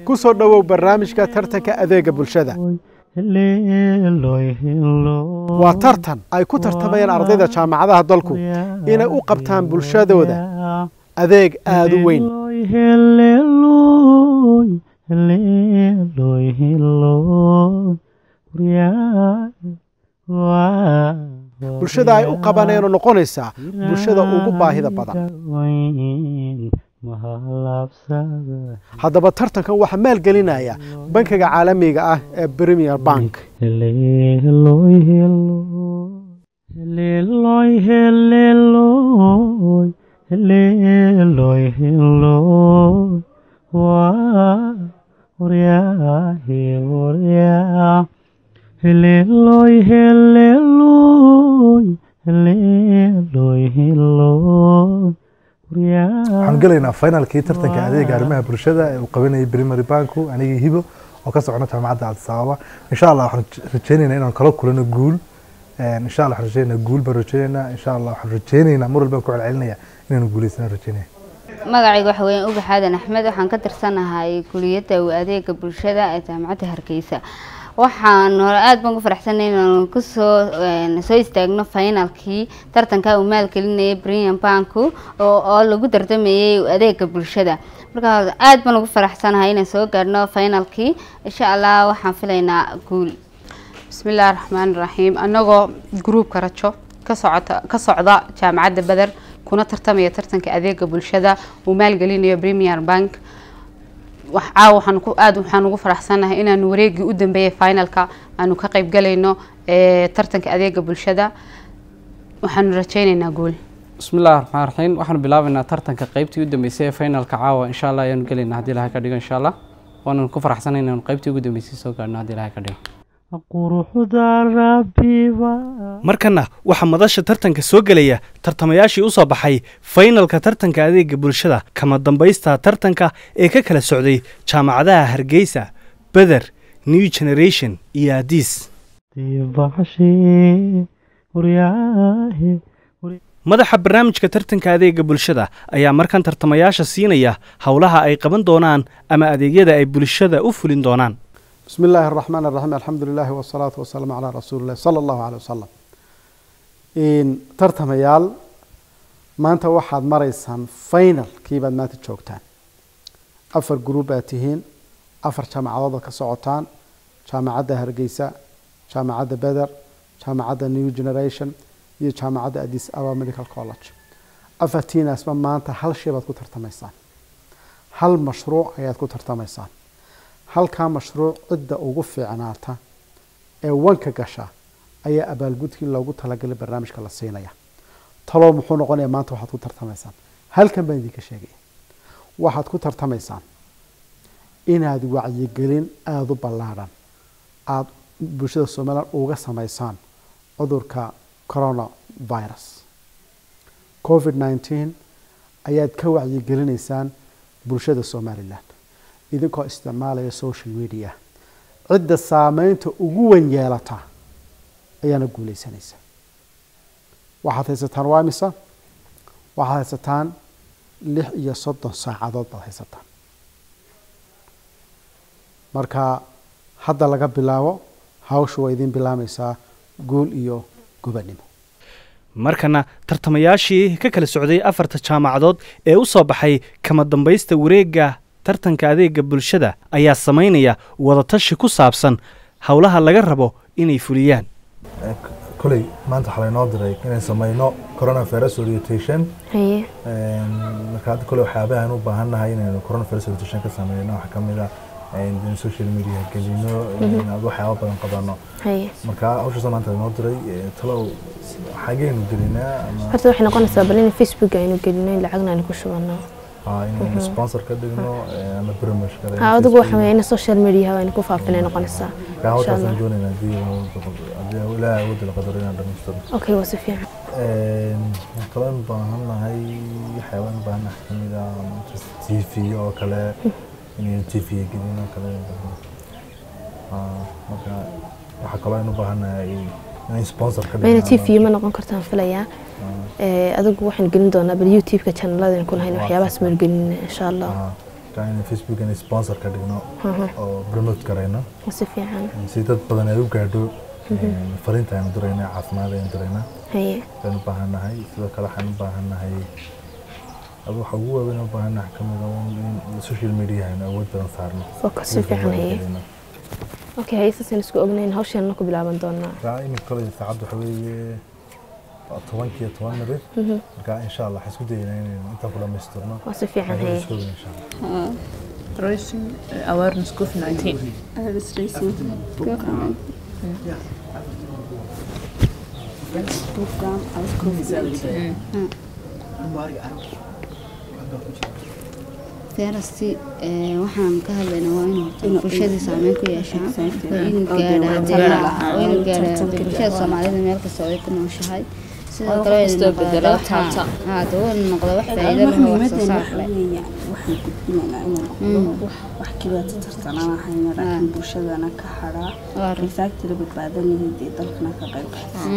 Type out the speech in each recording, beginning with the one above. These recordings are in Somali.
ku soo dhowow barnaamijka tartanka adeega bulshada waa tartan ay ku tartamayaan ardayda jaamacadaha dalku inay u qabtaan bulshadooda adeeg aada u weyn bulshada ay u qabaneenoo noqonaysaa bulshada ugu baahida badan haddaba tartankan waxaa maalgelinaya bankiga caalamiga ah ee premier bank waxaan gelaynaa finalkii tartanka adeega arrimaha bulshada ee uu qabanayay primary banku anigii hibo oo ka socona jaamacadda addis ababa insha allah waxaan rajeynaynaa inaan kala kulano guul insha allah waxaan rajeynaynaa guul baan rajeynaynaa insha allah waxaan rajeynaynaa mar walbaan ku celcelinaya inaanu guuleysana rajeynaya magacayga waxa weeyaan ubax aadan axmed waxaan ka tirsanahay kuliyadda adeega bulshada ee jaamacadda hargeysa waxaan hore aada baan ku faraxsanay inaan kusoo soo istaagno finalkii tartanka uu maalgelinayay premium banku oo lagu tartamayay adeega bulshada marka aada baan ugu faraxsanahay inaan soo gaadhno finalkii insha allah waxaan filaynaa guul bismillaahi raxmaani raxiim annagoo gruubka rajo ka socota ka socda jaamacadda beder kuna tartamaya tartanka adeega bulshada uu maalgelinayo premier bank caawa waxaan ku aada waxaan ugu faraxsanahay inaanu wareegii u dambeeyay finalka aanu ka qayb galayno tartanka adeega bulshada waxaanu rajeyneynaa guul bismillahi raxmaan raxiim waxaanu bilaabaynaa tartanka qeybtii u dambeysay ee finalka caawa insha allah ayaanu gelaynaa haddii ilahay ka dhigo insha allah waananu ku faraxsanay inaanu qeybtii ugu dambeysay soo gaadhno haddii ilahay ka dhigo markana waxaa madasha tartanka soo gelaya tartamayaashii u soo baxay faynalka tartanka adeega bulshada kama dambaysta tartanka ee ka kala socday jaamacadaha hargeysa beder new generation iyo adiis madaxa barnaamijka tartanka adeega bulshada ayaa markan tartamayaasha siinaya howlaha ay qaban doonaan ama adeegyada ay bulshada u fulin doonaan bismi illaahi araxmaan araxiim alxamdu lilahi wasalaatu wasalaamu calaa rasuuli illahi sala allahu caley wasalam tartamayaal maanta waxaad maraysaan finalkii baad maanta joogtaan afar gruub baad tihiin afar jaamacadood baad ka socotaan jaamacadda hargeysa jaamacadda beder jaamacadda new generation iyo jaamacadda addis ababa medical college afartiinaasba maanta hal shay baad ku tartamaysaan hal mashruuc ayaad ku tartamaysaan halkaa mashruuc cidda ugu fiicnaata ee wanka gasha ayaa abaalgudkii loogu talagalay barnaamijka la siinaya talow muxuu noqonaya maanta waxaad ku tartamaysaan halkan baan idinka sheegaya waxaad ku tartamaysaan inaad wacyigelin aada u ballaadhan aada bulshada somalilan uga samaysaan cudurka coronavirus covid nneteen ayaad ka wacyigelinaysaan bulshada somalilan idinkoo isticmaalaya social media cidda saameynta ugu weyn yeelata ayaana guuleysanaysa waxaad haysataan waa imisa waxaad haysataan lix iyo soddon saacadood baad haysataan marka hadda laga bilaabo hawsha waa idiin bilaamaysaa guul iyo gubannimo markana tartamayaashii ka kala socday afarta jaamacadood ee u soo baxay kama dambaysta wareegga tartanka adeega bulshada ayaa samaynaya wadatashi ku saabsan howlaha laga rabo inay fuliyaan koley maanta waxaa laynoo diray inaan sameyno coronavirus orientation marka hadda kole waxyaabahan u baahannahay inaynu coronavirus orientation ka sameyno waxaa kamid ah in social media gelino waxyaaba badan qabano marka hawshaas maanta laynoo diray talow xageenu gelinaa horta waxay noqonaysaa bal in facebook aynu gelino in lacagna aynu ku shubano inaynu sponsor ka dhigno ama promotion ka ha adigu waxa weeye in social media aynu ku faafinay noqonaysaa ka hawshaasaan doonayna haddii haddii ilaahay awoodda la qadaro inaan dhamaystiro okay waa si fiican talaan baahannahay waxyaabaan baahannahay kamid ah t v oo kale inaynu t v gelin oo kale marka waxaa kaloo aynu baahannahay inay sponsor ka mayna t v ma noqon kartaan filayaa adigu waxaan gelin doonaa bal youtube-ka channeladan ku lahayn waxyaabahaas maynu gelin insha allah marka in facebook in sponsor ka dhigno oo promote garayno si fiican si dad badan ay u gaadho fariinta aynu dirayna caafimaad aynu dirayna haye aynu u baahannahay sidoo kale waxaan u baahannahay adu waxa ugu waaweyn u baahannahay ka mid ah in social media aynu awood badan saarno focus si fiican haye okay haye saasaan isku ognayn hawsheena ku bilaaban doonaa raa iminka kole saacadda waxa weeye waa tobankiiyo toban mirir marka insha allah waxaan isku dayeynaa inaynu intaan ku dhamaystirno waa si fiican Waxaan haye isku ognahay insha allah Raising awareness COVID-19. feerasti waxaan ka hadlaynaa waa inuu horta bulshadii saameyn ku yeeshaa waa inuu gaadhaa waa inuu gaadhaa bulshada soomaalida meel kasta oo ay ku nooshahay sidoo kale waa inuu noqdaa wax haa dee waa inuu noqdaa wax faa'iido leh oo wax soo saar leh waxaan gudbinaynaa inuu noqdo wax keliya tartanaan ahayna laakiin bulshadana ka hadhaa waa arrin risaagtila badbaadanayd ee dalkana ka qayb qaata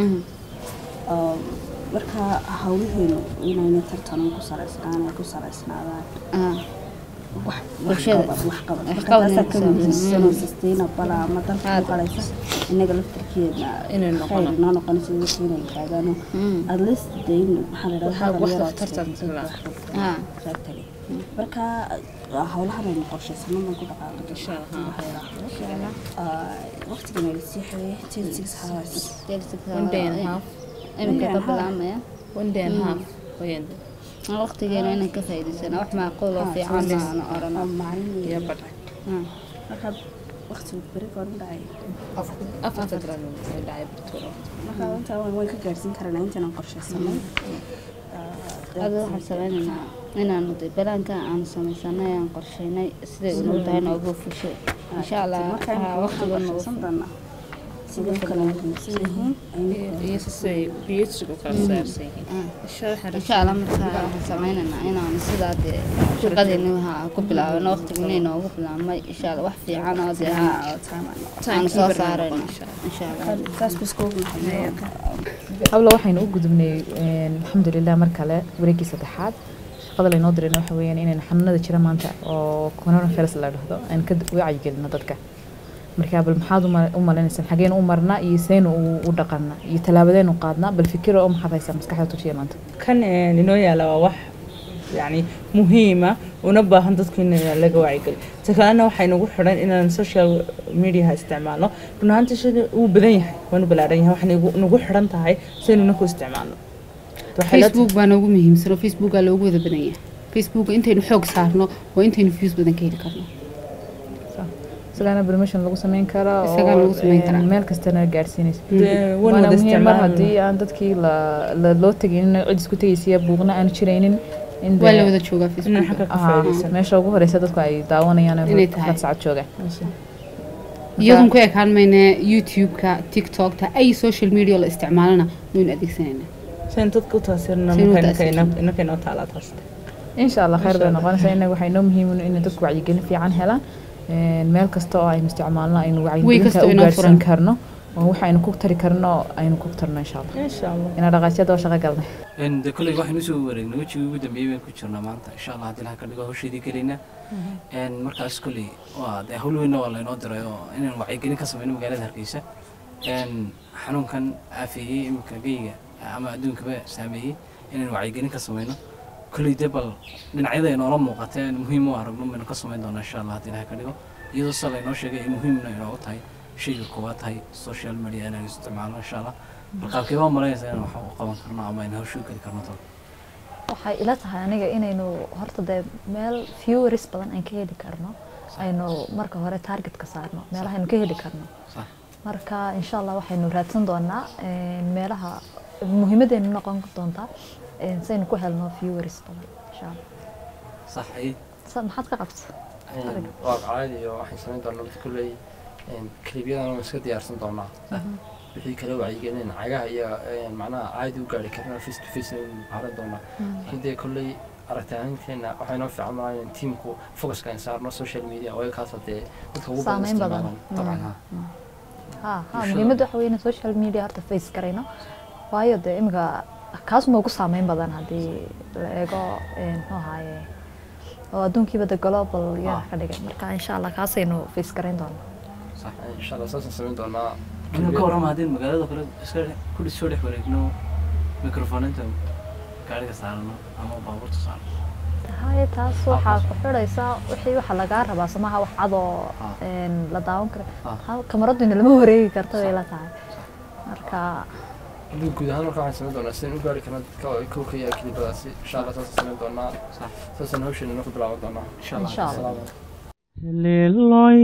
marka hawlaheenu inayna tartanan ku saraysnaan ay ku saraysnaadaan ah wax Bulshada. waxqabad waxqabad Waxqabad marka taasaa ka inay muhiimsan oo sustainable ah ama dalka ku qalaysa innaga laftarkeedna Inay khayr noqono. inoo noqonaysa dadka inay yidhaahdaan at least dee in maxaa la Waxaa yidhahdaa wax dhalinyaro tartan aad la- ah exactly marka howlahan aynu qorshaysano baan ku dhaqaaqay insha allah waqtigan ay sii xeeyay ten six hours One day and a half. imika ka bilaabmaya One day and a half. Weeyaan. waqtigeena inaan ka faa'iidaysana wax macquul oo fiican aan orano maalin Iyo badh. marka waqtigu beri goor u dhacay Afarta garan way dhacay barturo. marka intaa waan waan ka gaarsiin karanaa intaan qorshaysanay adiga waxaan sameynaynaa inaanu de balaanka aanu samaysanay aan qorsheynay siday unuu tahay noogu fushay insha allah waxaa waqtiga noogu qorshaysan doonaa sidoo kale muhiimsan yihiin Iyo sisay PhD-gu kala saarsan yihiin. Insha Allah insha allah markaa waxaan sameynaynaa inaanu sidaa dee shaqadeeni ha ku bilaabano waqtiga inay noogu bilaabmay insha allah wax fiican oo dee ha aanu soo saarayno insha allah saas bas koogu nahay hablo waxaynu u gudubnay alxamdulilah mar kale wareegii saddexaad shaqada laynoo dirayna waxa weeyaan inaynu xanuunada jira maanta oo coronavirus la dhahdo aan ka wacyigelino dadka marka bal maxaad u ma- u malinaysaan xageenu u marnaa iyo seenu u- u dhaqana iyo tallaabadeenu qaadnaa bal fikiro oo maxaad haysaa maskaxda tujiya maanta kan een, inoo yaala waa wax yani muhiima una baahan dadku in laga wacyigeliyo ta kalena waxay nagu xidhan inaan social mediaha isticmaalno run ahaantii shada uu badan yahay waanu balaaran yahay waxay nagu- nagu xidhan tahay saynuna ku isticmaalno Waxay la- facebook baa noogu muhiimsan oo facebookaa loogu wada badan yahay facebook intaynu xoog saarno waa intaynu views badan ka heli karno isagaana promotion lagu sameyn karaa oo, Isagaa lagu sameyn karaa. een, meel kastana gaarsiinaysa Dee, wan waana wada muhiim mar isticmaalno. haddii aan dadkii la- la- loo tegin cid isku tegaysiya buuqna aan jiraynin in waa dee- la wada joogaa inaan facebook xagga ka Aha, faa'iidaysan meesha ugu horeysa dadku ay daawanayaan Inay inay tahay. sacad joogaan iyadoon ku ekaan mayna youtube-ka tiktokta ay social media la isticmaalana waynu adeegsanaynaa sayn dadka u taasirna Sayn u marka taasirna. inaka inoo taalaa taas insha allah khayr bay noqonaysaa inaga waxay noo muhiim in dadku wacyigelin fiican helaan Een, meel kasta oo aynu isticmaalno aynu Way wacyigelinta kasta u inoo gaarsiin furan. karno oo waxaynu ku tari karno aynu ku tarno insha allah insha allah inaa dhaqaajyada oo shaqo galnay Een, de kolley waxaynu usoo wareegnay wejigii ugu dambeeyey baan ku jirnaa maanta insha allah haddii laha ka dhigo hawsheedii gelaynaa Een, markaas kolley waa dee hawl weynna waa laynoo diray oo inaan wacyigelin ka sameyno magaalada hargeysa Een, xanuunkan aafeeyey iminka geyga ama adduunkaba saameeyey inaan wacyigelin ka sameyno kolley dee bal dhinacyada ay noola muuqatee aan muhiim u aragno baynu ka sameyn doonaa insha allah haddii laha ka dhigo iyadoo se laynoo sheegay ay muhiimna inoogu tahay shayga koowaad tahay social media inaan isticmaalno insha allah bal qaabkee baa malaynaysaa inaan wax u qaban karno ama aynu hawshu geli karno toon waxay ila tahay aniga inaynu horta dee meel viewers badan aan ka heli karno aynu marka hore target ka saarno meelaha aynu ka heli karno Sax. marka insha allah waxaynu raadsan doonaa een, meelaha muhiimadeenu noqon doontaa een, si aynu ku helno viewers badan insha allah sax ay Sa- maxaad ka qabta waa caadi iyo waxaan samayn doonaa mid kulley kaliibyadan waan iska diyaarsan doonaa wixii kale wacyigelin cagaha iyo een, macnaha caadi u gaari karna face to face aynu caaran doonaa laakiin dee kolley aragti ahaanteena waxaa inoo fiican maa in tiimku focuska aan saarno social media oo kaasa dee dadka ugu badan Saameyn badan. isticmaalaan dabcan ha ha ha Bulshada. muhiimadda waxa weeye in social media horta face garayno waayo dee imika kaasuma ugu saameyn badan haddii la eego een, muxuu ahaaye oo adduunkiiba de global yaa ka dhigay marka insha allah kaasaynu face garayn doonaa صح ان شاء الله اساسا سمين دونا inuu ka warrama haddii magaalada kale iska ku dhis soo dhex wareegno microfoninta gaariga saarano ama baabuurta saarano haye taas waxaa ku xidhaysaa wixii waxa lagaa rabaa somaha wax cadoo een, la daawan kara Ha- kamaraduna lama wareegi karta bay la tahay marka hadii guud ahaan marka waxaan samayn doonaa sidaan u gaari karna dadka oo kow ka yahay kilibadaasi insha allah saasaan samayn doonaa saasaan hawsheena ku bilaaban doonaa insha allah Insha Allah. Salaam. Heleloy,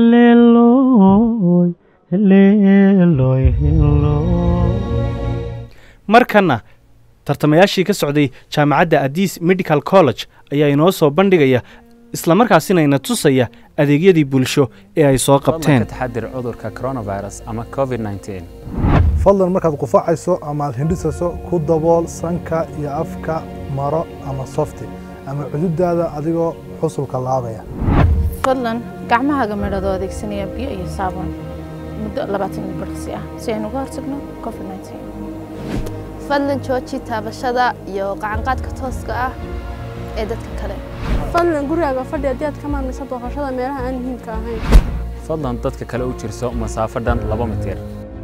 heleloy, heleloy, heleloy. markana tartamayaashii ka socday jaamacadda adis medical college ayaa inoo soo bandhigaya islamarkaasina ina tusaya adeegyadii bulsho ee ay soo qabteen ka taxadir cudurka coronavirus ama covid-19 fadlan markaad qufacayso ama aad hindhisayso ku dabool sanka iyo afka maro ama softi ama cududaada adigoo xusulka laabaya fadlan gacmahaaga midhadoo adeegsanaya biyo iyo saabuun muddo labaatan ilbirqsi ah si aynu uga hortagno covid-19 fadlan jooji taabashada iyo gacanqaadka tooska ah ee dadka kale fadlan gurigaaga fadhi haddii aad ka maarmayso booqashada meelaha aan muhiimka ahayn fadlan dadka kale u jirso masaafo dhan laba mitir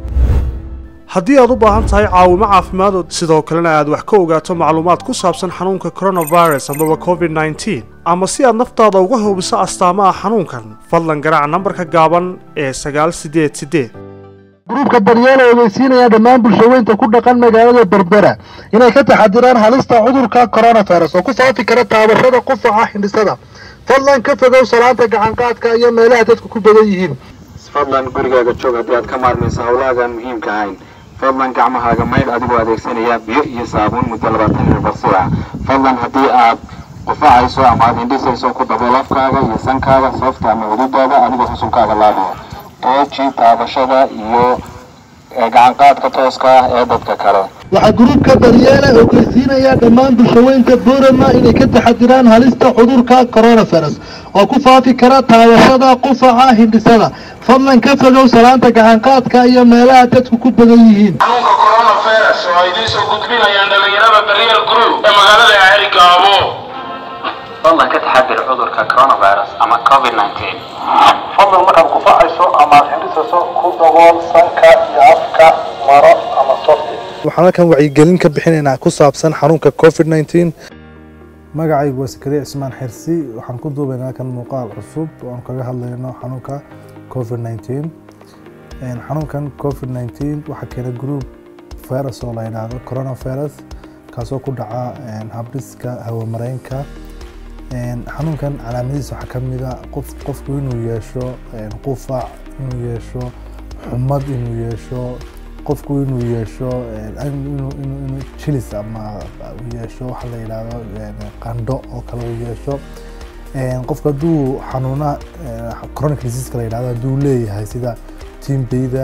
haddii aad u baahan tahay caawimo caafimaad oo sidoo kalena aad wax ka ogaato macluumaad ku saabsan xanuunka coronavirus amaba covid-19 ama si aad naftaada uga hubiso astaamaha xanuunkan fadlan garaac nambarka gaaban ee sagaal sideed sideed gruubka daryeela ogeysiinaya dhammaan bulshaweynta ku dhaqan magaalada berbera inay ka taxadiraan halista cudurka coronavirus oo ku faafi kara taabashada qufaca hindhisada fadlan ka fogow salaanta gacanqaadka iyo meelaha dadku ku badan yihiin fadlan gurigaaga joog haddii aad ka maarmayso howlahaagaan muhiimka ahayn fadlan gacmahaaga maydh adigoo adeegsanaya biyo iyo saabuun muddo labaatan iyo afar saac fadlan haddii aad qufacayso ama aad hindhisayso ku dabool afkaaga iyo sankaaga sababta ama cududaada adigoo xusunkaaga laabaya ooji taabashada iyo eh, gacanqaadka tooska ah ee dadka kale waxaa gruubka daryeela ogeysiinaya dhammaan bulshaweynta boorama inay ka taxadiraan halista cudurka coronavirus oo ku faafi kara taabashada qufaca hindhisada fadlan ka fogow salaanta gacanqaadka iyo meelaha dadku ku badan yihiin xanuunka coronavirus oo ay idiin soo gudbinayaan dhalinyarada daryeel group ee magaalada ceerigaabo fadlan ka taxadir cudurka coronavirus ama covid-19 fadlan markaad qufacayso ama aad hindhisayso ku dabool sanka iyo afka maro ama softi waxaan halkan wacyigelin ka bixinaynaa ku saabsan xanuunka covid-19 magacaygu waa sakariya cismaan xirsi waxaan ku duubaynaa kan muuqaal cusub oo aan kaga hadlayno xanuunka covid-19 xanuunkan covid-19 waxaa keena group virus oo la yidhaahdo coronavirus kaasoo ku dhaca habdhiska hawamareenka xanuunkan calaamadihiisa waxaa ka mid a qof qofku inuu yeesho qufac inuu yeesho xumad inuu yeesho qofku inuu yeesho inuu jilis ama yeesho waxa la yidhaahdo qandho oo kale uu yeesho qofku hadduu xanuuna chronic disease la yidhahdo hadduu leeyahay sida timbeyda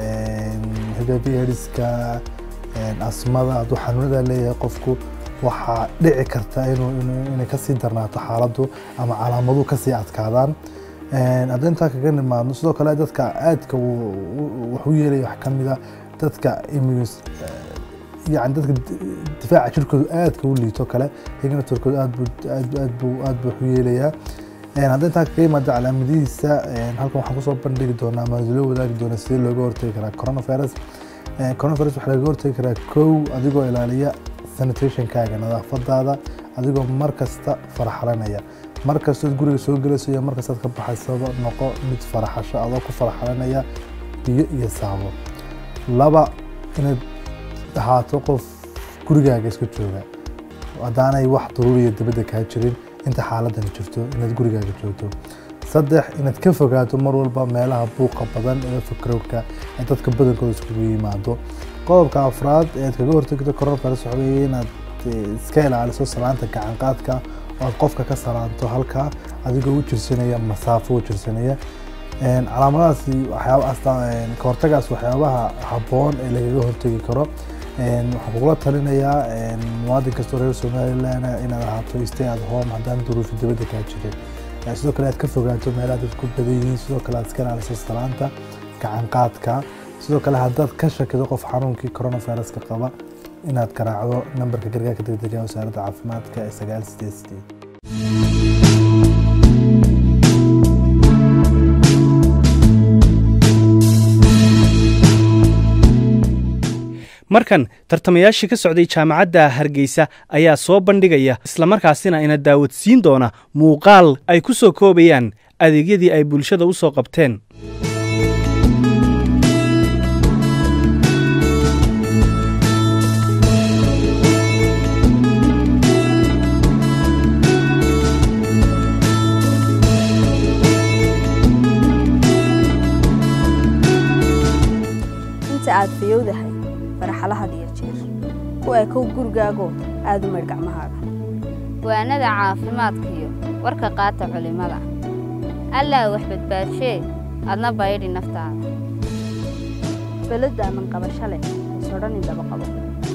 hiv aids-ka asmada hadduu xanuunada leeyahay qofku waxaa dhici karta inuu inay kasii darnaato xaaladdu ama calaamaduhu kasii adkaadaan haddii intaa kaga nimaadno sidoo kale dadka aadka wax u yeelaya wax ka mida dadka immunes yani dadka difaaca jirkooda aadka u liito kale iyagana turkooda aad buu aad aad buu aad buu wax u yeelayaa haddii intaa kaga yimaado calaamadihiisa halkan waxaan kusoo bandhigi doonaa ama loo wadaagi doonaa sidee looga hortagi karaa coronavirus coronavirus waxaa laga hortagi karaa kow adigoo ilaaliya sanitationkaaga nadaafadaada adigoo mar kasta faraxalanaya mar kastood guriga soo gelayso iyo mar kastaad ka baxaysaba noqo mid faraxasho adoo ku faraxalanaya biyo iyo saabo laba inaad ahaato qof gurigaaga iska jooga haddaanay wax daruuriya dibadda kaa jirin inta xaaladani jirto inaad gurigaaga joogto saddex inaad ka fogaato mar walba meelaha buuqa badan ee fikrowka ee dadka badankooda iskugu yimaado qodobka afraad ee aad kaga hortagto coronavirus waxa weeye inaad iska ilaaliso salaanta gacanqaadka oo aad qofka ka salaanto halka adigoo u jirsanaya masaafo u jirsanaya calaamadahaasi waxyaaba ka hortagaas waxyaabaha habboon ee lagaga hortegi karo waxaan kugula talinayaa muwaadin kastoo reer somaliland inaad ahaato stay at home haddaan duruufi dibadda kaa jirin sidoo kale aad ka fogaato meelaha dad ku badan yihiin sidoo kale aad iska ilaaliso salaanta gacanqaadka sidoo kale haddaad ka shakido qof xanuunkii coronaviruska qaba inaad garaacdo nambarka gargaarka degdega wasaaradda caafimaadka ee sagaal sideed sideed markan tartamayaashii ka socday jaamacadda hargeysa ayaa soo bandhigaya islamarkaasina ina daawadsiin doona muuqaal ay ku soo koobayaan adeegyadii ay bulshada u soo qabteen inta aad fayowdahay faraxalahad iyo jeer ku ekow gurigaago aad u maydh gacmahaaga waanada caafimaadkiyo warka qaata culimada allaa wax badbaadshee adna baydhi naftaada beladda aman qabasho leh isodhan indhaba qabo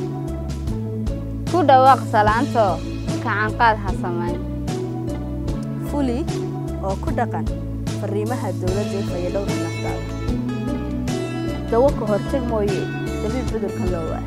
ku dhawaaq salaantoo kacanqaad ha samayn fuli oo ku dhaqan fariimaha dowladda ee fayadhowrka naftaada dawo ka hortag mooye dabiib cudurka loo waa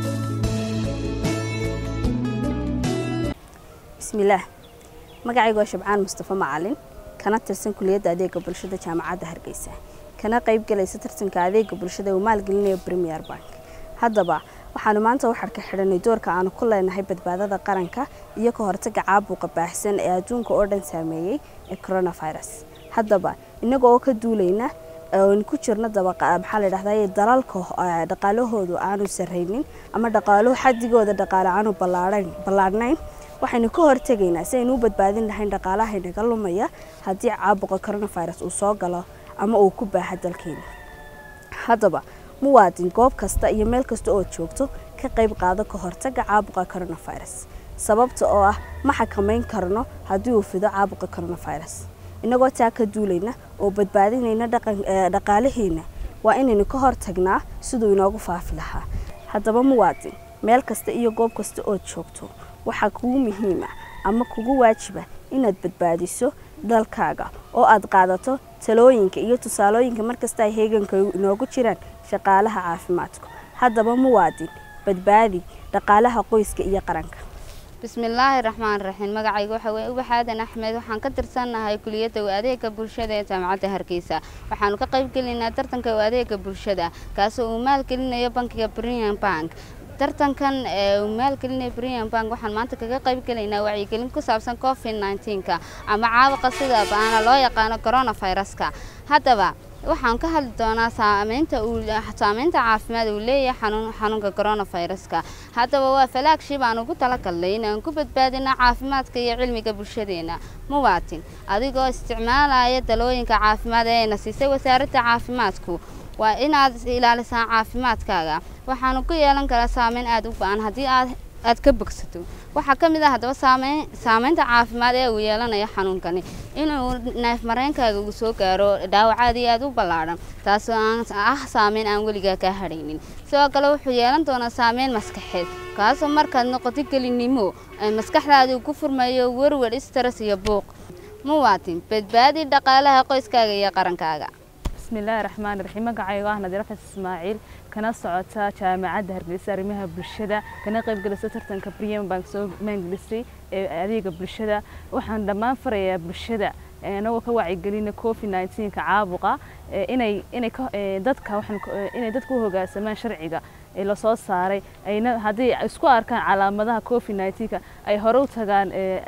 bismillaah magacaygu waa shabcaan mustafa macalin kana tirsan kuliyadda adeega bulshada jaamacadda hargeysa kana qayb galaysa tartanka adeega bulshada uu maalgelinayo premier bank haddaba waxaanu maanta u xadhka xidhanay doorka aanu ku leenahay badbaadada qaranka iyo ka hortaga caabuqa baahsan ee adduunka oo dhan saameeyey ee coronavirus haddaba inaga oo ka duulayna oon ku jirno maxaa la dhahdaa dalalka dhaqaalahoodu aanu sarraynin ama dhaqaaluhu xadigooda dhaqaale aanu ballaadhnayn waxaynu ka hortegaynaa si aynu u badbaadin lahayn dhaqaalaha inaga lumaya haddii caabuqa coronavirus uu soo galo ama uu ku baaha dalkeena haddaba muwaadin goob kasta iyo meel kasta oo joogto ka qayb qaado ka hortaga caabuqa coronavirus sababta oo ah ma xakamayn karno haddii uu fido caabuqa coronavirus inagoo taa ka duulayna oo badbaadinayna dhaqaalaheena waa inaynu ka hortagnaa siduu inoogu faafi lahaa haddaba muwaadin meel kasta iyo goob kasta ood joogto waxaa kugu muhiima ama kugu waajiba inaad badbaadiso dalkaaga oo aad qaadato talooyinka iyo tusaalooyinka markasta ay heeganka inoogu jiraan shaqaalaha caafimaadku haddaba muwaadin badbaadi dhaqaalaha qoyska iyo qaranka bismillaahi raxmaan raxiim magacayga waxa weye ubax aadan axmed waxaan ka tirsannahay kuliyadda adeega bulshada ee jaamacadda hargeysa waxaanu ka qayb gelinaynaa tartanka adeega bulshada kaasoo uu maalgelinayo bankiga brian bank tartankan ee uu maalgelinayo brian bank waxaan maanta kaga qayb gelaynaa wacyigelin ku saabsan covid nneteen-ka ama caabuqa sida baana loo yaqaano coronaviruska haddaba waxaan ka hadli doonaa saameynta uu saameynta caafimaad uu leeyahay xanuun xanuunka coronaviruska haddaba waa falaagshib aan ugu talagalnay inaan ku badbaadino caafimaadka iyo cilmiga bulshadeena muwaatin adigoo isticmaalaya dalooyinka caafimaad ee ayna siisay wasaaradda caafimaadku waa inaad ilaalisaa caafimaadkaaga waxaanu ku yeelan karaa saameyn aada u ba-an haddii aad aad ka bogsato waxaa ka mid ah haddaba saameyn saameynta caafimaad ee uu yeelanayo xanuunkani inuu neef mareynkaaga uu soo gaaro dhaawac aad iyo aad u ballaadhan taasoo aan ah saameyn aan weligaa kaa hadhaynin sidoo kale wuxuu yeelan doonaa saameyn maskaxeed kaasoo markaad noqoto gelinimo ay maskaxdaadu ku furmayo werwer stress iyo buuq muwaatin badbaadi dhaqaalaha qoyskaaga iyo qarankaaga bismillaahi raxmaan raxiim magacaygo ah nadiir xasan ismaaciil kana socota jaamacadda hargeysa arrimaha bulshada kana qayb gelisa tartanka briam bank soo maangelisay ee adeega bulshada waxaan dhammaan farayaa bulshada anagoo ka wacyigelina covid nineteenka caabuqa inay inay dadka waxaan inay dadka u hoggaansamaan sharciga ee lasoo saaray ayna haddii isku arkaan calaamadaha covid nineteenka ay hore u tagaan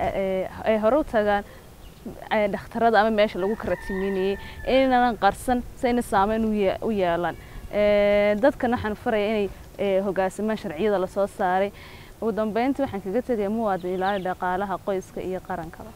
ay hore u tagaan dhakhtarada ama meesha lagu karatiminayay inaynan qarsan sayna saameyn u yeelan dadkan waxaan faraya inay hoggaansamaan sharciyada lasoo saaray ugu dambeyntii waxaan kaga tegaya muwaadin ilaali dhaqaalaha qoyska iyo qarankaba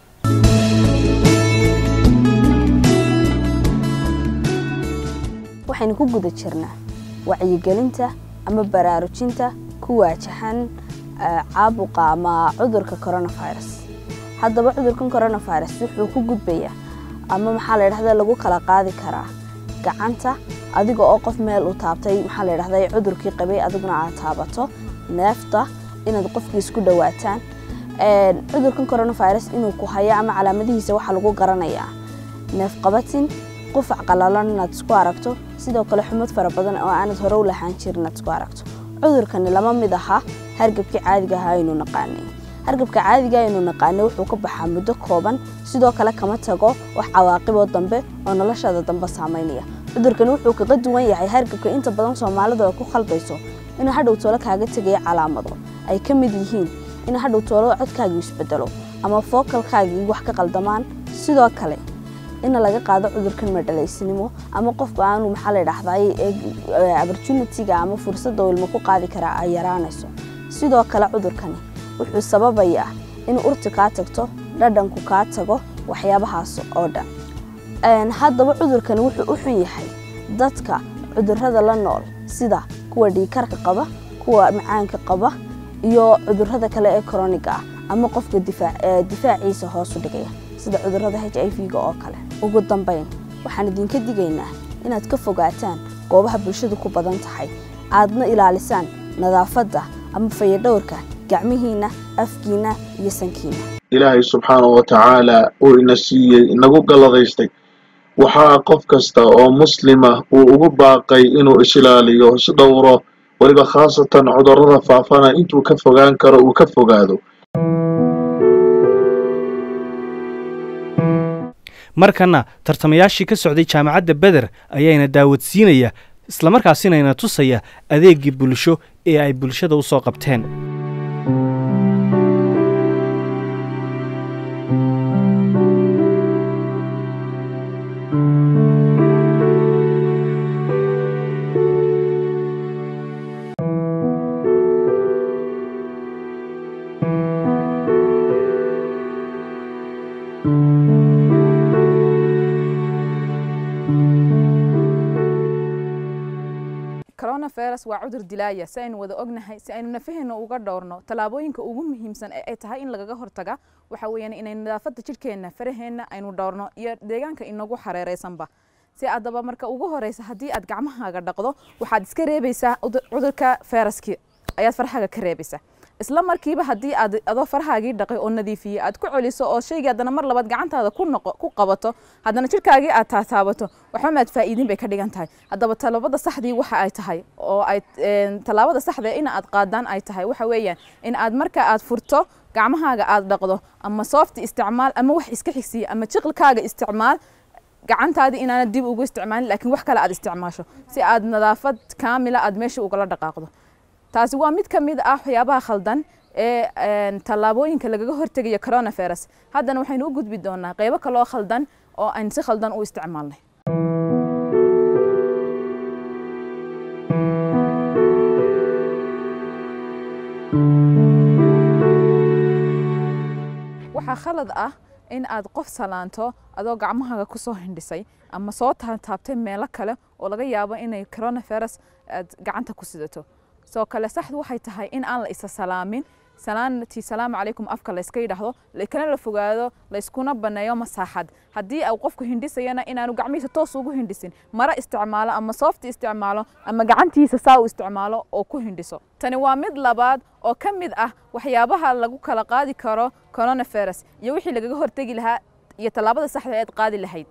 waxaynu ku guda jirnaa wacyigelinta ama baraarujinta ku waajahan caabuqa ama cudurka coronavirus haddaba cudurkan coronavirus wuxuu ku gudbayaa ama maxaa la dhahda lagu kala qaadi karaa gacanta adiga oo qof meel u taabtay maxaa la dhahda cudurkii qabay adiguna aad taabato neefta inaad qofkii isku dhawaataan cudurkan coronavirus inuu ku hayo ama calaamadihiisa waxaa lagu garanayaa neef qabatin qufac qalalan inaad isku aragto sidoo kale xumad fara badan oo aanad hore u lahaan jirin inaad isku aragto cudurkani lama mid aha hargabkii caadiga ahaa aynu naqaanay hargabka caadiga aynu naqaanay wuxuu ka baxaa muddo kooban sidoo kale kama tago wax cawaaqiboo dambe oo noloshaada dambe saameynaya cudurkani wuxuu kaga duwan yahay hargabka inta badan soomaalidu ay ku khaldayso inuu hadhow toolo kaaga tegayo calaamado ay ka mid yihiin in hadhow toolo codkaagii isbedelo ama fookalkaagii wax ka qaldamaan sidoo kale in laga qaado cudurkan madhalaysnimo ama qofka aanu maxaa la dhahday opportunity-ga ama fursadda uu ilmo ku qaadi karaa ay yaraanayso sidoo kale cudurkani wuxuu sababayaa in urti kaa tagto dhadhanku kaa tago waxyaabahaas oo dhan haddaba cudurkani wuxuu u xun yahay dadka cudurrada la nool sida kuwa dhiikarka qaba kuwa macaanka qaba iyo cudurrada kale ee koroniga ah ama qofka difaaciisa hoos u dhigaya sida cudurrada h i v-ga oo kale ugu dambayn waxaan idinka digaynaa inaad ka fogaataan goobaha bulshadu ku badan tahay aadna ilaalisaan nadaafadda ama fayadhowrka gacmihiinna afkiinna iyo sankiinna ilaahay subxaanahu wa tacaala uu ina siiyey inagu galladaystay waxaa qof kasta oo muslima uu ugu baaqay inuu isilaaliyo isdhowro weliba khaasatan cudurrada faafana intuu ka fogaan karo uu ka fogaado markana tartamayaashii ka socday jaamacadda beder ayaana daawadsiinaya islamarkaasina ina tusaya adeegii bulsho ee ay bulshada u soo qabteen coronavirus waa cudur dilaaya si aynu wada ognahay si aynu nafaheena uga dhowrno tallaabooyinka ugu muhiimsan ee ay tahay in lagaga hortaga waxa weeyaan inaynu nadaafadda jidhkeenna faraheenna aynu dhowrno iyo deegaanka inagu xareeraysanba si addaba marka ugu horeysa haddii aad gacmahaaga dhaqdo waxaad iska reebaysaa cudurka fayraskii ayaad farxaaga ka reebaysaa isla markiiba haddii aad adoo farhaagii dhaqay oo nadiifiyey aad ku celiso oo shaygii haddana mar labaad gacantaada ku noqo ku qabato haddana jidhkaagii aad taataabato waxba maad faa'iidin bay ka dhigan tahay haddaba tallaabada saxdii waxa ay tahay oo ay tallaabada saxda in aad qaadaan ay tahay waxa weeyaan in aad marka aad furto gacmahaaga aad dhaqdo ama soofti isticmaal ama wax iska xigsiya ama jiqilkaaga isticmaal gacantaadii inaanad dib ugu isticmaalin laakiin wax kale aad isticmaasho si aad nadaafad kaamila aad meesha ugala dhaqaaqdo taasi waa mid ka mid ah waxyaabaha khaldan ee tallaabooyinka lagaga hortegayo coronavirus haddana waxaynu u gudbi doonaa qaybo kaloo khaldan oo aan si khaldan u isticmaalnay waxaa khalad ah in aad qof salaanto adoo gacmahaaga kusoo hindhisay ama soo taabtaabtay meelo kale oo laga yaabo inay coronavirus aad gacanta ku sidato soo kale saxdu waxay tahay in aan la isa salaamin salaantii salaamu calaykum afka layska yidhaahdo lakana la fogaado layskuna baneeyo masaaxad haddii uu qofku hindhisayana inaanu gacmihiisa toos ugu hindhisin mara isticmaalo ama soofti isticmaalo ama gacantiisa saa u isticmaalo oo ku hindhiso tani waa mid labaad oo ka mid ah waxyaabaha lagu kala qaadi karo coronavirus iyo wixii lagaga hortegi lahaa iyo tallaabada saxda eed qaadi lahayd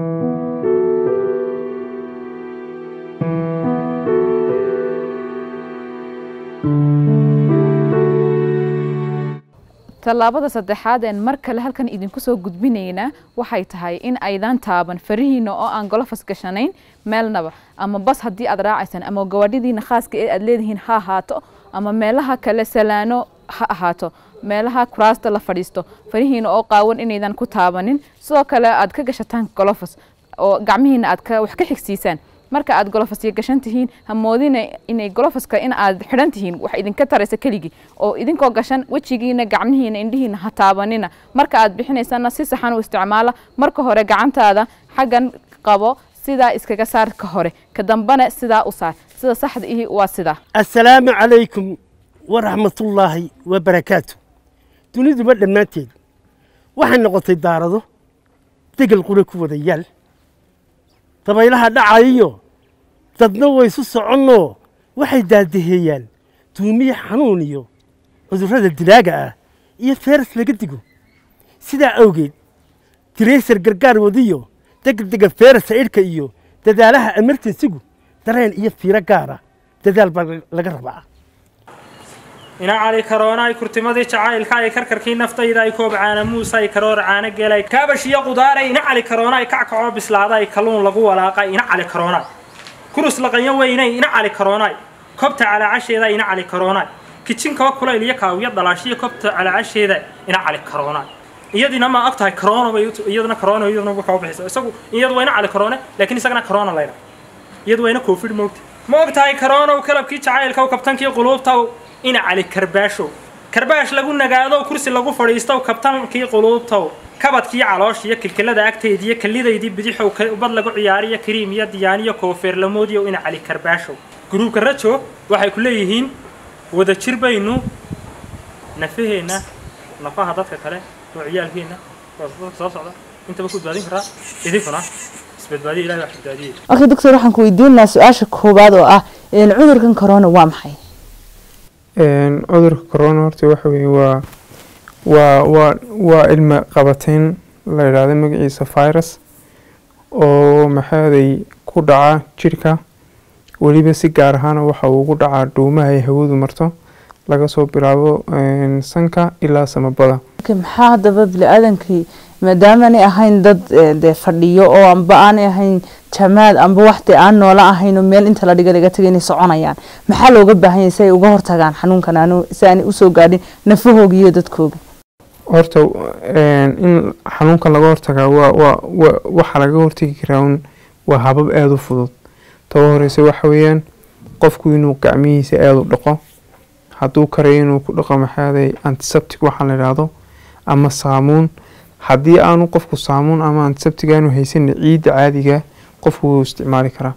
tallaabada saddexaad een mar kale halkan idinku soo gudbinaynaa waxay tahay in aydan taaban farihiina oo aan golofas gashanayn meelnaba ama bas haddii aad raacaysaan ama gawaadhidiina khaaska ee aad leedihiin ha ahaato ama meelaha kale salaano ha ahaato meelaha kuraasta la fadhiisto farihiina oo qaawan inaydan ku taabanin sidoo kale aad ka gashataan golofas oo gacmihiina aad wax ka xigsiisaan marka aad golofasya gashan tihiin hamoodina inay golofaska in aad xidhan tihiin wax idinka taraysa keligii oo idinkoo gashan wejigiina gacmihiina indhihiina ha taabanina marka aad bixinaysana si saxan u isticmaala marka hore gacantaada xaggan qabo sidaa iskaga saar ka hore ka dambana sidaa u saar sida saxda ihi waa sidaa assalaamu calaykum waraxmatullaahi wabarakaatu duniduba dhammaanteed waxay noqotay daarado degal qura ku wada yaal dabaylaha dhacayiyo dadna waysu soconnoo waxay daadaheeyaan duumiye xanuun iyo cudurrada dilaaga ah iyo feeras laga digo sidaa awgeed tiraysar gargaar wadiyo degdega feerasa idhka iyo dadaalaha emerjensigu dareen iyo fiiro gaara dadaal baa laga rabaa ina cali karoonaay kurtimadii jacaylka ay karkarkii naftayda ay koob caana muuse ay karoor caana geelay kaabash iyo qudaaray ina cali karoonaay kackacoo bislaaday kalluun lagu walaaqay ina cali karoonaay kurus laqanyo weynay ina cali karoonaay kobta calaacasheeda ina cali karoonay kijinka kulayl iyo kaawiya dhalaashiya kobta calaacasheeda ina cali karoonay iyadina ma og tahay corona bay iyaduna corona iyaduna waxa u bixisa isagu iyadu waa ina cali corona laakiin isagana corona layra iyadu waa ina covid moogta ma og tahay corona uu kalabkii jacaylka uu kabtankii quluubta ina cali karbaasho karbaash lagu nagaado kursi lagu fadhiisto kabtankii quluubta kabadkii caloosh iyo kilkilada agteed iyo kalidaydii bidixow bad lagu ciyaariyo kariim iyo diyaaniyo koofeer lamoodiyo ina cali karbaasho gruubka rajo waxay ku leeyihiin wadajir baynu nafaheenna nafaha dadka kale oo ciyaalkeenna oo dadka soo socda intaba ku badbaadin karaa idinkuna isbadbaadiya ilahay wax badbaadiyey okay doctor waxaan ku weydiin lahaa su-aasha koowaad oo ah cudurkan corona waa maxay cudurka corona horta waxa weeye waa waa waa waa ilma qabateyn la yidhaahdo magaciisa virus oo maxaaday ku dhaca jirka weliba si gaar ahaana waxa uu ugu dhacaa dhuumaha ay hawadu marto laga soo bilaabo sanka ilaa samabada maxaa haddaba bini-aadankii maadaamaanay ahayn dad dee fadhiyo oo amba aanay ahayn jamaad amba waxdee aan noola ahayn oo meel inta la dhiga laga tagay inay soconayaan maxaa looga baahan yahay si ay uga hortagaan xanuunkan aanu si aanay usoo gaadhin nafahooga iyo dadkooga horta in xanuunkan laga hortagaa waa waa waxa laga hortagi karaa un waa habab aada u fudud taba horeyse waxa weeyaan qofku inuu gacmihiisa aada u dhaqo hadduu karayo inuu ku dhaqo maxaaday antiseptic waxaa la yidhaahdo ama saamuun haddii aanu qofku saamuun ama antiseptic aanu haysan ciidda caadiga qofku wuu isticmaali karaa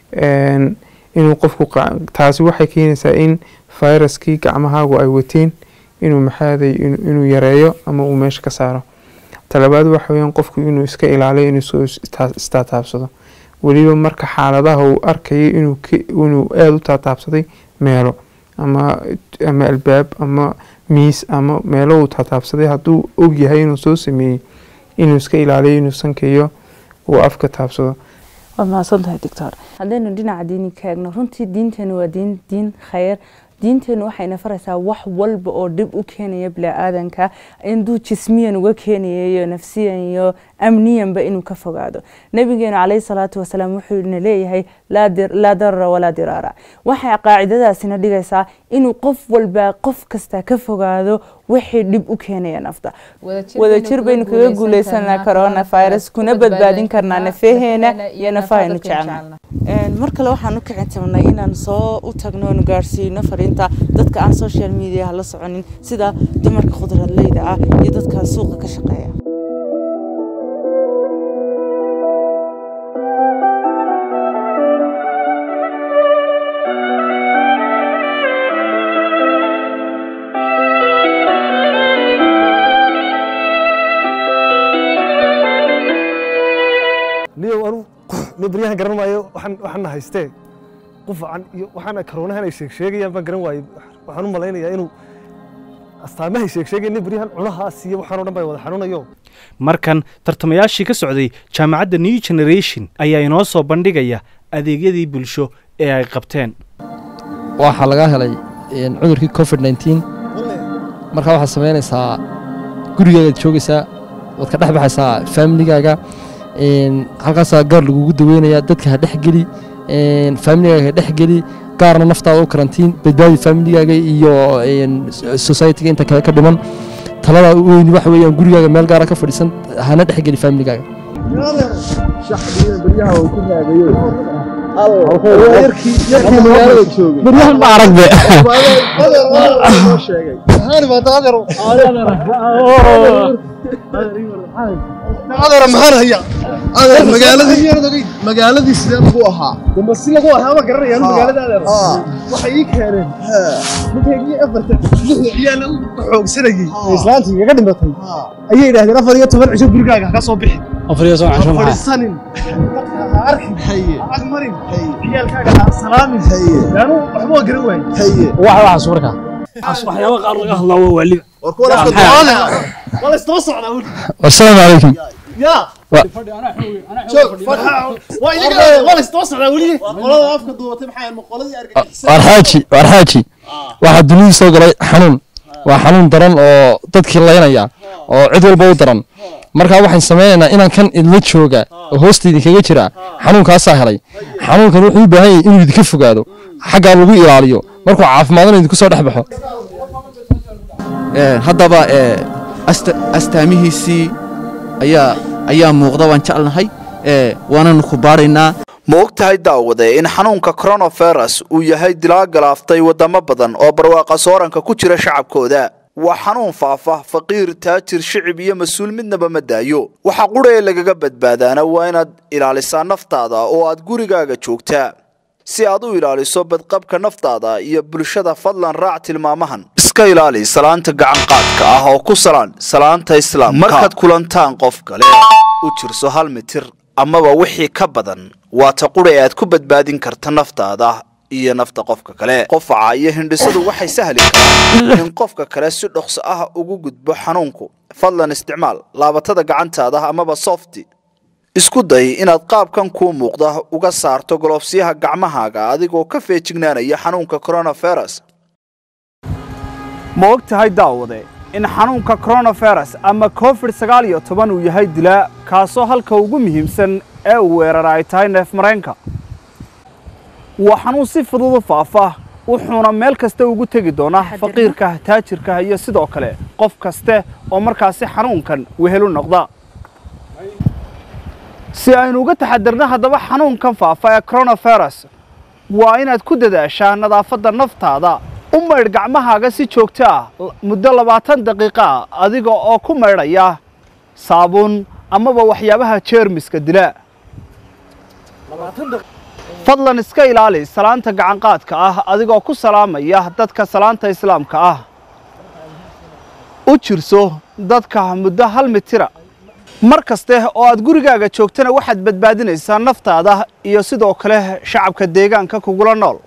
inuu qofku taasi waxay keenaysaa in viruskii gacmahaagu ay wateen inuu maxaaday inuu yareeyo ama uu meesha ka saaro talabaad waxa weeyaan qofku inuu iska ilaaliyo inuu soo istaataabsado weliba marka xaaladaha uu arkayo inuu inuu aada u taataabsaday meelo ama ama albaab ama miis ama meelo uu taataabsaday hadduu og yahay inuu soo sameeyey inuu iska ilaaliyo inuu sankayo uu afka taabsado waad mahadsan tahay doctor haddaynu dhinaca diini ka eegno runtii diinteenu waa diin diin khayr diinteenu waxayna faraysaa wax walba oo dhib u keenaya bini-aadanka induu jismiyan uga keenaya iyo nafsiyan iyo amniyanba inuu ka fogaado nabigeenu caleyhi salaatu wasalaam wuxuuna leeyahay laa darara walaa diraara waxay qaacidadaasina dhigaysaa inuu qof walba qof kasta ka fogaado wixii dhib u keenaya nafta wadajir baynu kaga guuleysanaa coronavirus kuna badbaadin karnaa nafaheena iyo nafahaynu jecelna mar kale waxaan u kicin tabnay inaan soo u tagno oonu gaarsiino fariinta dadka aan social mediaha la soconin sida dumarka khudradleyda ah iyo dadka suuqa ka shaqeeya niyow anu nin baryahan garan maayo waxaan waxaana haystee qufacan iyo waxaana karoonahan ay sheeg sheegayaan baan garan waayey waxaan u malaynayaa inuu astaamahay sheeg sheegaya nin baryahan cunahaas iyo waxaan o dhan baa wada xanuunayo markan tartamayaashii ka socday jaamacadda new generation ayaa inoo soo bandhigaya adeegyadii bulsho ee ay qabteen waxaa laga helay cudurkii covid nneteen markaa waxaad samaynaysaa gurigaagaad joogaysaa waad ka dhex baxaysaa faamiligaaga halkaasaa gaar lagugu daweynaya dadka ha dhexgeli faamiligaaga ha dhexgeli gaarna naftaada u karantiin badbaadi faamiligaaga iyo societyga inta kale ka dhiman talada weyn waxa weeyaan gurigaaga meel gaara ka fadhiisan hana dhexgeli faamiligaaga baryahan ma aragbe adeera maxaan hayaa adeer magaaladii magaaladii sidee lagu ahaa damba si lagu ahaa ma garanayaan magaalada adeer waxay ii keeneen ninkaygii afarta lixda ciyaal u xoogsanayay ee islaantii igaga dhimatay ayay yidhaahdeen afar iyo toban cisho gurigaaga ka soo bixi afar iyo toban cisho maxaa fadhiisanin ha arkin ha agmarin ciyaalkaaga ha salaamin yaanu waxba waa garan waayey waxa waxaas markaa waxyaaba qaar laga hadlaa waa waaliba waa la isdaba socdaa weli wasalaamu calaykum يا waar xaaji waar xaaji waxaa dunida soo galay xanuun waa xanuun daran oo dadkii laynaya oo cid walba u daran markaa waxaan sameynaynaa inaan kan idla jooga oo hoosta idinkaga jira xanuunkaasaa helay xanuunkan wuxuu u baahan yahay inuu idinka fogaado xaggaa lagu ilaaliyo markuu caafimaadana idinku soo dhex baxo haddaba astaamihiisii ayaa ayaa muuqda waan jeclnahay waananu ku baaraynaa ma og tahay daawade in xanuunka coronavirus uu yahay dilaa galaaftay waddamo badan oo barwaaqa sooranka ku jira shacabkooda waa xanuun faafa faqiir taajir shicib iyo mas-uul midnaba ma daayo waxa qudha ee lagaga badbaadaana waa inaad ilaalisaa naftaada oo aad gurigaaga joogtaa si aad u ilaaliso badqabka naftaada iyo bulshada fadlan raac tilmaamahan iska ilaali salaanta gacanqaadka ah oo ku salaan salaanta islaamka markaad kulantaan qof kale u jirso hal mitir amaba wixii ka badan waa ta qudha ee aad ku badbaadin karta naftaada iyo nafta qofka kale qofaca iyo hindhisadu waxay sahli karaan in qofka kale si dhokso ah ugu gudbo xanuunku fadlan isticmaal laabatada gacantaada amaba softi isku day inaad qaabkan kuu muuqda uga saarto golofsyaha gacmahaaga adigoo ka feejignaanaya xanuunka coronavirus ma og tahay daawade in xanuunka coronavirus ama covid sagaal iyo toban uu yahay dilaa kaasoo halka ugu muhiimsan ee uu weerara ay tahay neef mareenka waa xanuun si fudud u faafa wuxuuna meel kasta ugu tegi doonaa faqiirka taajirka iyo sidoo kale qof kaste oo markaasi xanuunkan wehelu noqda si aynu uga taxadirno haddaba xanuunkan faafa ee coronavirus waa inaad ku dadaashaa nadaafadda naftaada u maydh gacmahaaga si joogto ah muddo labaatan daqiiqo ah adiga oo ku maydhaya saabuun amaba waxyaabaha jeermiska dila fadlan iska ilaali salaanta gacanqaadka ah adigoo ku salaamaya dadka salaanta islaamka ah u jirso dadka muddo hal mitira mar kaste oo aad gurigaaga joogtana waxaad badbaadinaysaa naftaada iyo sidoo kale shacabka deegaanka kugula nool